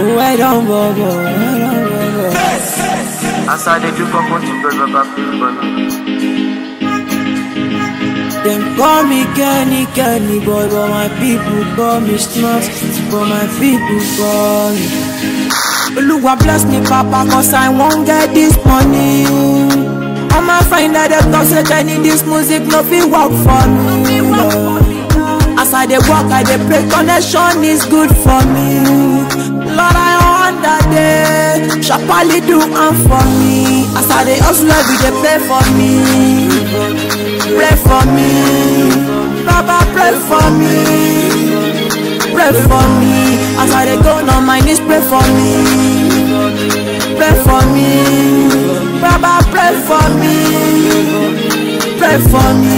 Where don't bobo, where don't bobo. As I dey do purple to God, Baba, please for me. Them call me Kenny, Kenny boy, but my people call me Snuff, but my people call me. Oluwa bless me, Papa, cause I won't get this money. I'ma find out that talk say Kenny, this music no fit work for me. As I dey walk, I dey pray, connection is good for me. Lord, I wonder day, sharply do am for me. As I dey hustle, every day pray for me. Pray for me, Baba, pray for me. Pray for me, as I dey go on my knees, pray for me. Pray for me, Baba, pray for me. Pray for me.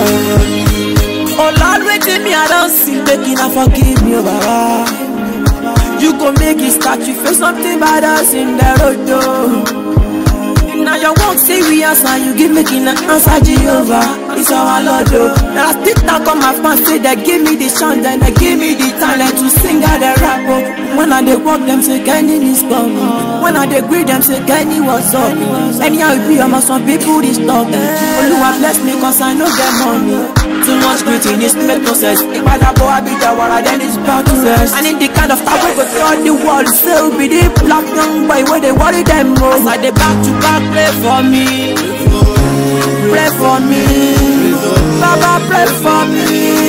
Oh Lord, waiting me, I don't see, making I forgive me, oh Baba. You go make it start, you face something bad us in the road, though. Now your work say we answer, you give making an answer Jehovah. It's our Lord, oh. Now I sit down, come my fans say they give me the chance, then they give me the talent to sing out the rap, oh. When I they walk them say Kenny is coming. When I they greet them say Kenny what's up. Anyhow it be, I'm some people this talk. Oluwa bless me cause I know get money. Too much greatness make no sense. If I boy I be the water, then it's back to sense. And in the kind of stuff we go through the world, so be the black young boy where they worry them most. As I they back to back play for me, pray for me, Baba pray for me,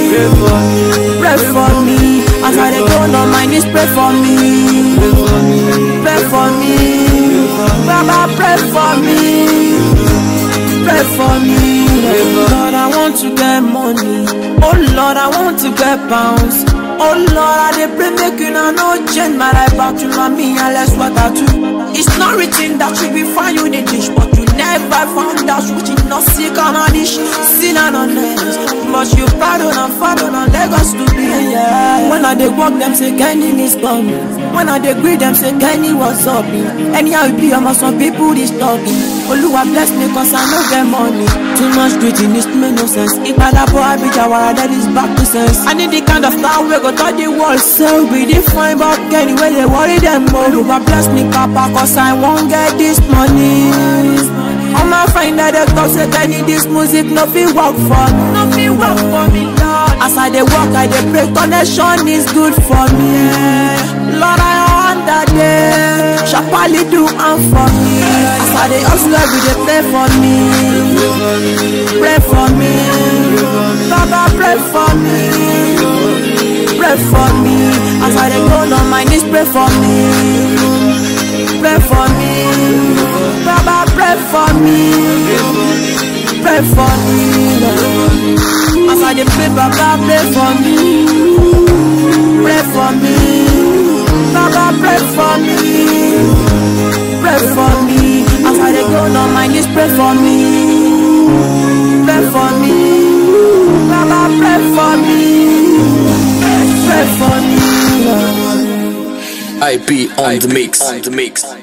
pray for me. As I they go on my knees, pray for me, pray for me, Baba pray for me, pray for me. Lord, I want to get money. Oh Lord, I want to get pounds. Oh Lord, I dey pray make you now no change my life back to mommy and less what I do. It's not written that you be fine you the dish, but you never found out which is not sick on a dish, sin and honest. But you pardon and pardon and Lagos to be yeah. When I dey walk them say Kenny is coming. When I dey greet them say Kenny what's up. Anyhow it be, I'm some people this talking. Oluwa bless me cause I no get money. Too much greatness make no sense. If I boy I be Jawara, that is back to sense. I need the kind of power we go touch the world. So be different, but anyway they worry them more. Oluwa bless me, Papa, cause I won't get this money. I'ma find out the talk say I need this music, no fit work for me. No fit work for me, Lord. As I dey walk, I dey pray, connection is good for me. Lord, I wonder day, sharply do am for me. As I dey hustle every day, pray for me, pray for me, Baba pray for me, pray for me. As I dey go on my knees, pray for me, pray for me, Baba pray for me, pray for me. As I dey pray, Baba pray for me, pray for me, Baba pray for me, pray for me. As I dey go on my knees, pray for me, pray for me, Baba pray for me, pray for me. IP on the mix. On the mix.